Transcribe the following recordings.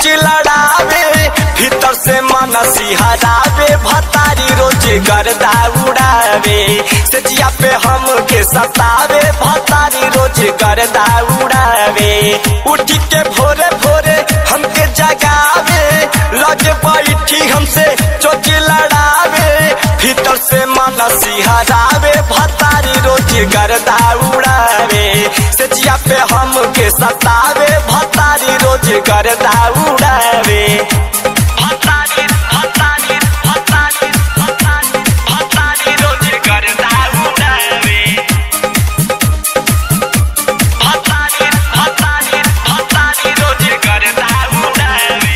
चोच लड़ावे भीतर से मन सिहरावे भतारी रोज गर्दा उड़ावे सजिया पे हम के सतावे भतारी रोज गर्दा उड़ावे उठी के भोरे भोरे हमके जगावे लगे बैठी हमसे चोच लड़ावे भीतर से मन सिहरावे भतारी रोज गर्दा उड़ावे सजिया पे हम के सतावे भतारी रोज गर्दा उड़ावे भतारी भतारी भतारी भतारी भतारी रोज गर्दा उड़ावे भतारी भतारी भतारी रोज गर्दा उड़ावे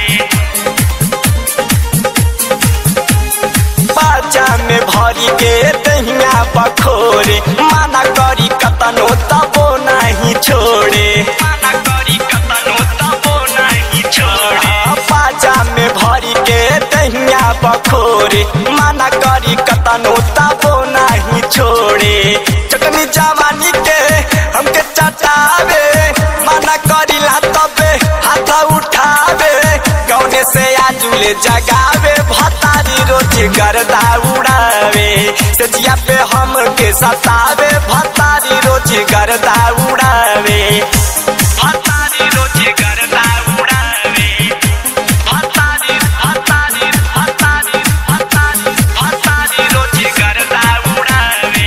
बाजा में भरी के दहिया बखोरे माना करी कतनो तबो नहीं छोड़े माना करी कतनो तबो नहीं छोड़े बाजा में भरी के दहिया बखोरे माना करी कतनो तबो नहीं छोड़े चटनी जवानी के हमके चटावे माना करी ला तबे हाथ उठावे गौने से आजुले जगावे भतारी रोज गर्दा उड़ावे सजिया पे हम के सतावे भतारी रोज गर्दा उड़ावे भतारी रोज गर्दा उड़ावे भतारी भतारी भतारी भतारी भतारी रोज गर्दा उड़ावे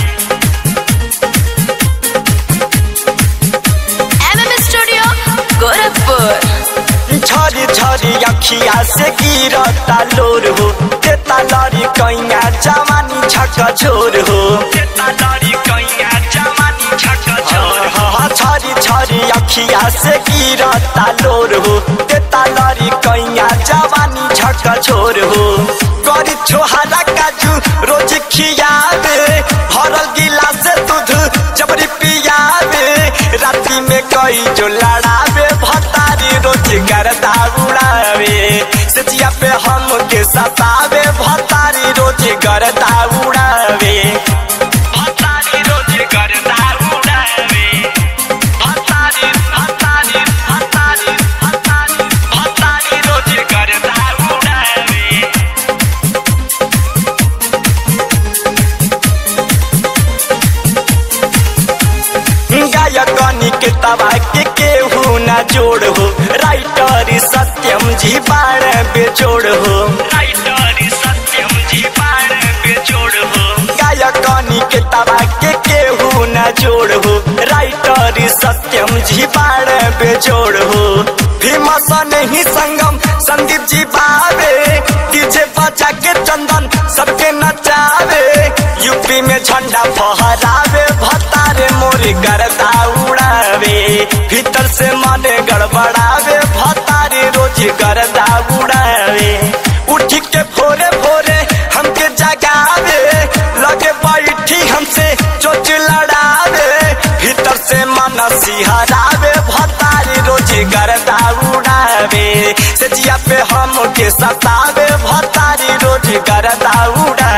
एमएम स्टूडियो गोरखपुर झरी झरी अखिया से गिरता लोर हो देता लरी कैया जवानी झक झोर हो देता लरी कैया जवानी झक झोर झरी झरी अखिया से गिरता लोर हो देता लरी कैया जवानी झक झोर हो करी छोहरा काजू रोज खियावे भरल गिलास दूध जबरी पियावे राती में कई जो लड़ावे भतारी रोज गर्दा उड़ावे सचिया पे हम के सतावे भतारी रोज गर्दा उड़ावे भतारी रोज गर्दा उड़ावे भतारी भतारी भतारी भतारी भतारी रोज गर्दा उड़ावे गायकनी के तबा के केहू न जोड़ हो राइटर सत्यम जी बाण बेजोड़ हो राइटर सत्यम जी बाण बेजोड़ हो गायकनी के तबा के केहू न जोड़ हो राइटर सत्यम जी बाण बेजोड़ हो भीमसन ही संगम संदीप जी बावे डीजे बजा के चंदन सबके नचावे यूपी में झंडा फहरावे भतारे मोरे गर्दा उड़ावे भीतर से मन गड़बड़ावे भतारे रोज गर्दा उड़ावे उठ के भोरे भोरे हमके जगावे लगे बैठी हमसे चोच लड़ावे भीतर से मन सिहरावे भतारे रोज गर्दा उड़ावे सजिया पे हम के सतावे भतारी रोज गर्दा उड़ावे